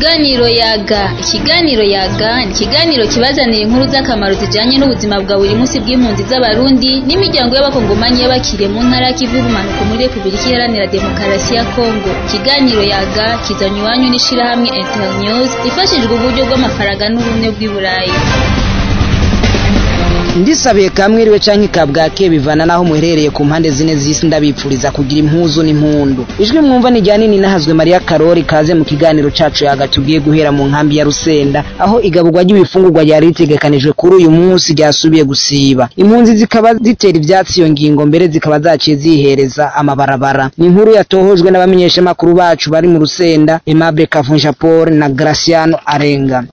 Ikiganiro yaga ikiganiro yaga ni ikiganiro kibazanira inkuru z'akamaro zijanye n'ubuzima bwa buri munsi bw'impunzi z'abarundi n'imiryango y'abakongomanyi y'abakiriye mu ntara y'ikivu y'ubumanuko muri Repubulika Iharanira Demokarasi ya Kongo ikiganiro yaga kizanywe iwanyu n'ishirahamwe Internews ifashijwe uburyo bw'amafaranga n'ubumwe bw'i Burayi ndisabiye kamwiriwe canke kabwake bivana naho muherereye ku mpande zine z'isi ndabipfuriza kugira impuzu n'impundu ijwi mwumva ni rya nini nahazwe Maria Karori kaze mu kiganiro cacu yaga tugiye guhera mu nkambi ya Rusenda aho igaburwa ry'ibifungurwa ryari ritegekanijwe kuri uyu munsi ryasubiye gusiba impunzi zikaba zitera ivyatsi iyo ngingo mbere zikaba zaciye zihereza amabarabara ni inkuru yatohojwe n'abamenyeshamakuru bacu bari mu Rusenda Aimable Kavunja Paul na Graciano Arenga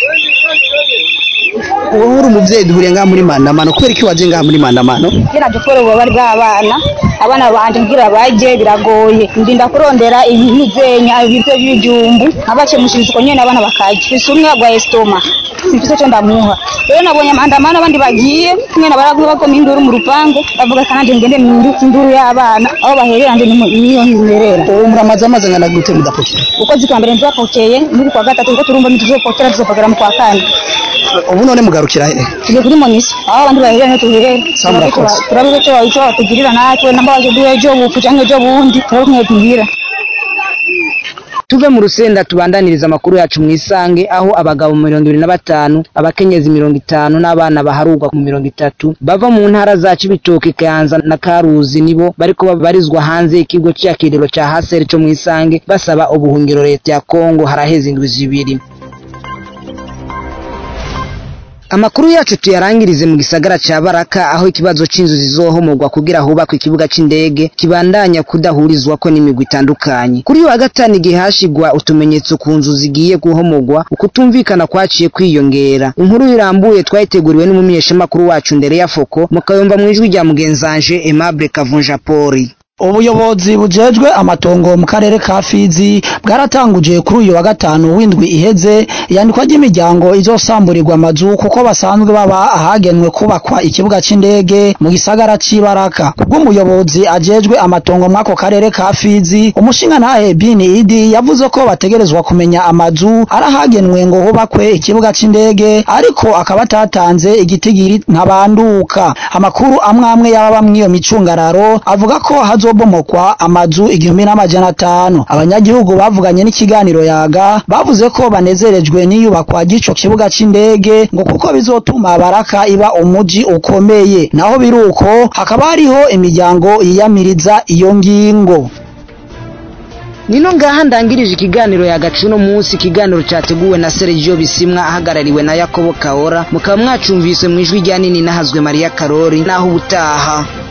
wowe uri umuvyeyi duhuriye ngaha muri mandamano kubera iki waje ngaha muri mandamano kugira dukore ububabare bw'abana abana banje ngira baje biragoye ndinda kurondera ibizenya ibiryo by'ibijumbu nkabacemushiriza uko nyene abana bakarya mfise umwe agwaye stoma simfise co ndamuha rero nabonye amandamano abandi bagiye mwene baraguye bagoma induru mu rupangu bavuga kananje ngende mpindutse induru y'abana aho baherera nje niyo nzerera ubu muramaze amaze ngana gute mudapokera ukwezi kwa mbere ntitwapokeye n'uku kwa gatatu niko turumva ntituzopokera tuzopokera mu kwa kane ubu none mugarukira he tugiye kuri monisi aho abandi baherera niho tuherera Sawa, murakoze. turabe icyo icyo batugirira natwe namba baje duhe ejo bufu canke ejo bundi turabe kumwe tugira tuve mu rusenda tubandaniriza amakuru yacu mwisange aho abagabo mirongo ibiri na batanu abakenyezi mirongo itanu n'abana baharurwa mu mirongo itatu bava mu ntara za cibitoke kayanza na karuzi nibo bariko babarizwa hanze y'ikigo c'iyakiriro ca haseri co mwisange basaba ubuhungiro leta ya kongo haraheze indwi zibiri Amakuru yacu tuyarangirize mu gisagara ca Baraka aho ikibazo c'inzu zizohomorwa kugira hubakwe ikibuga c'indege kibandanya kudahurizwako n'imigwi itandukanye. Kuri uyu wa gatanu igihe hashigwa utumenyetso ku nzu zigiye guhomorwa ukutumvikana kwaciye kwiyongera. Inkuru irambuye twayiteguriwe n'umumenyeshamakuru wacu Ndere ya Foko mukayumva mwijwi rya mugenzanje Aimable Kavunja Poli. ubuyobozi bujejwe amatongo mu karere ka Fizi bwaratanguje kuri uyu wa gatanu w'indwi iheze iyandikwa ry'imiryango izosamburirwa amazu kuko basanzwe baba ahagenwe kubakwa ikibuga c'indege mu gisagara c'ibaraka kubw'umuyobozi ajejwe amatongo mw'ako karere ka Fizi umushingantahe Bini Idi yavuze ko bategerezwa kumenya amazu arahagenwe ngo hubakwe ikibuga c'indege ariko akaba atatanze igitigiri ntabanduka amakuru amwe amwe y'ababa mw'iyo micungararo avuga ko hazobomokwa amazu igihumbi n'amajana atanu abanyagihugu bavuganye n'ikiganiro yaga bavuze ko banezerejwe n'iyubakwa ry'ico kibuga c'indege ngo kuko bizotuma baraka iba umuji ukomeye naho biruko hakaba hariho imiryango yiyamiriza iyo ngingo Nino ngaha ndangirije ikiganiro yagacu no munsi ikiganiro categuwe na Sergio Bisimwa ahagarariwe na Yakobo Kaora mukaba mwacumvise mu ijwi rya nini nahazwe Maria Karori naho ubutaha